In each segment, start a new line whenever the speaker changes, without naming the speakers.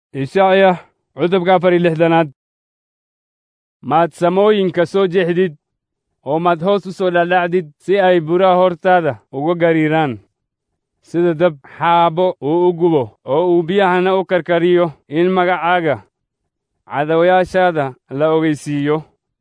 ishacya cutubka afar iyo lixdanaad maad samooyinka soo jeexdid oo maad hoos u soo dhadhacdid si ay buraha hortaada uga gariiraan sida dab xaabo uu u gubo oo uu biyahana u karkariyo in magacaaga cadawayaashaada la ogeysiiyo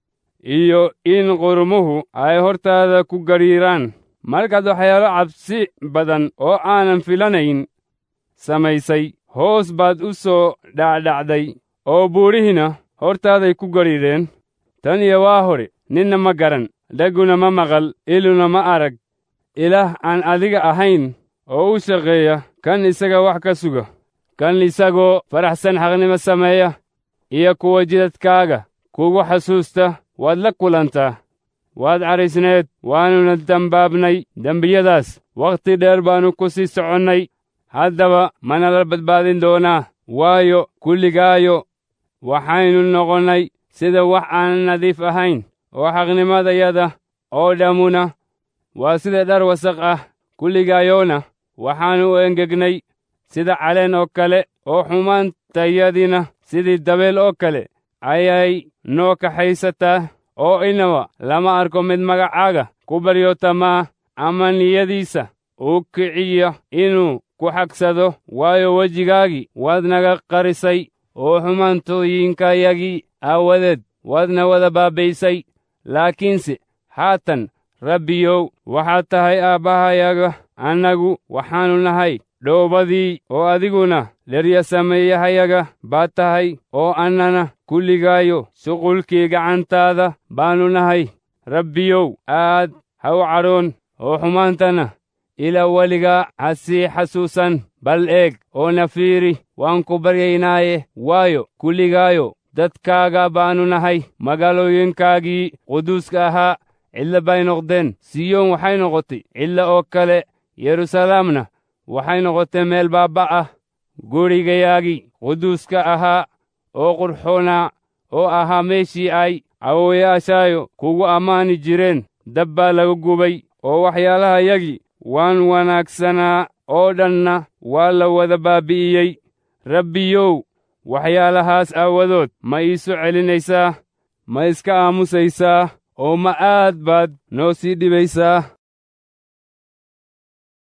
iyo in qurumuhu ay hortaada ku gariiraan markaad waxyaalo cabsi badan oo aanan filanayn samaysay hoos baad u soo dhacdhacday oo buurihina hortaaday ku gariireen tan iyo waa hore ninna ma garan dhagguna ma maqal iluna ma arag ilaah aan adiga ahayn oo u shaqeeya kan isaga wax ka suga kan isagoo faraxsan xaqnimo sameeya iyo kuwa jidadkaaga kugu xasuusta waad la kulantaa waad cadhaysneed waannuna dambaabnay dembiyadaas wakhti dheer baannu ku sii soconnay haddaba mana la badbaadin doonaa waayo kulligaayo waxaynu noqonnay sida wax aan nadiif ahayn oo xaqnimadayada oo dhammuna waa sida dhar wasaq ah kulligaayoona waxaannu u engegnay sida caleen oo kale oo xumaantayadina sidii dabeel oo kale ayay noo kaxaysataa oo inaba lama arko mid magacaaga ku baryotamaa ama niyadiisa uu kiciya inuu ku xagsado waayo wejigaagii waad naga qarisay oo xumaantooyinkayagii aawadeed waadna wada baabbaysay laakiinse haatan rabbiyow waxaad tahay aabbahayaga annagu waxaannu nahay dhoobadii oo adiguna dheryasameeyahayaga baad tahay oo annana kulligaayo shuqulkii gacantaada baannu nahay rabbiyow aad ha u cadhoon oo xumaantana ilaa weligaa ha sii xasuusan bal eeg oo na fiiri waan ku baryaynaaye waayo kulligaayo dadkaaga baannu nahay magaalooyinkaagii quduuska ahaa cidla bay noqdeen siyoon waxay noqotay cidla oo kale yeruusalaamna waxay noqotay meel baabba ah gurigayaagii quduuska ahaa oo qurxoonaa oo ahaa meeshii ay awowayaashaayo kugu ammaani jireen dab baa laga gubay oo waxyaalahayagii waan wanaagsanaa oo dhanna waa la wada baabbi'iyey rabbiyow waxyaalahaas aawadood ma iisu celinaysaa ma iska aamusaysaa oo ma aad baad noo sii dhibaysaa